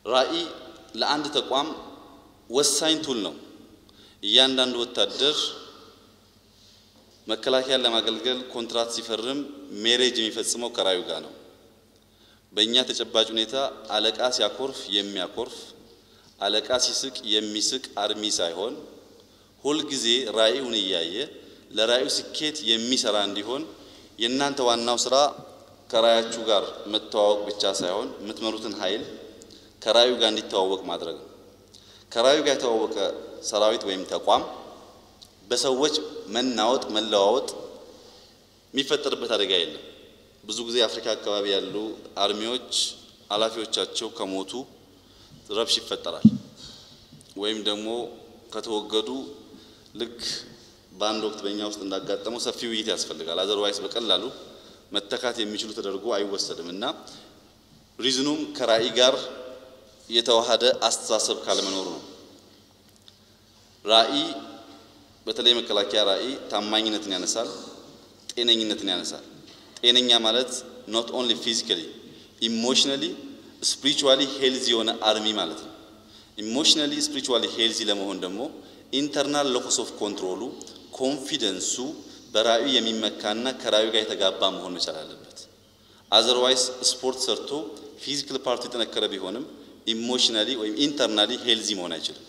ራዕይ ለአንድ ተቋም ወሳኝ ቱል ነው። እያንዳንዱ ወታደር መከላከያን ለማገልገል ኮንትራት ሲፈርም ሜሬጅ የሚፈጽመው ከራዩ ጋር ነው። በእኛ ተጨባጭ ሁኔታ አለቃ ሲያኮርፍ የሚያኮርፍ አለቃ ሲስቅ የሚስቅ አርሚ ሳይሆን ሁልጊዜ ራዕዩን እያየ ለራዕዩ ስኬት የሚሰራ እንዲሆን የእናንተ ዋናው ስራ ከራያችሁ ጋር መተዋወቅ ብቻ ሳይሆን የምትመሩትን ኃይል ከራዩ ጋር እንዲተዋወቅ ማድረግ ነው። ከራዩ ጋር የተዋወቀ ሰራዊት ወይም ተቋም በሰዎች መናወጥ፣ መለዋወጥ የሚፈጠርበት አደጋ የለም። ብዙ ጊዜ አፍሪካ አካባቢ ያሉ አርሚዎች ኃላፊዎቻቸው ከሞቱ ረብሽ ይፈጠራል። ወይም ደግሞ ከተወገዱ ልክ በአንድ ወቅት በእኛ ውስጥ እንዳጋጠመው ሰፊ ውይይት ያስፈልጋል። አዘርዋይስ በቀላሉ መተካት የሚችሉ ተደርጎ አይወሰድም እና ሪዝኑም ከራዕይ ጋር የተዋሃደ አስተሳሰብ ካለመኖሩ ነው። ራዕይ በተለይ መከላከያ ራዕይ ታማኝነትን ያነሳል፣ ጤነኝነትን ያነሳል። ጤነኛ ማለት ኖት ኦንሊ ፊዚካሊ ኢሞሽናሊ ስፒሪቹዋሊ ሄልዚ የሆነ አርሚ ማለት ነው። ኢሞሽናሊ ስፒሪቹዋሊ ሄልዚ ለመሆን ደግሞ ኢንተርናል ሎኮስ ኦፍ ኮንትሮሉ ኮንፊደንሱ በራዕዩ የሚመካና ከራዕዩ ጋር የተጋባ መሆን መቻል አለበት። አዘርዋይስ ስፖርት ሰርቶ ፊዚካል ፓርቱ የጠነከረ ቢሆንም ኢሞሽናሊ ወይም ኢንተርናሊ ሄልዚ መሆን አይችልም።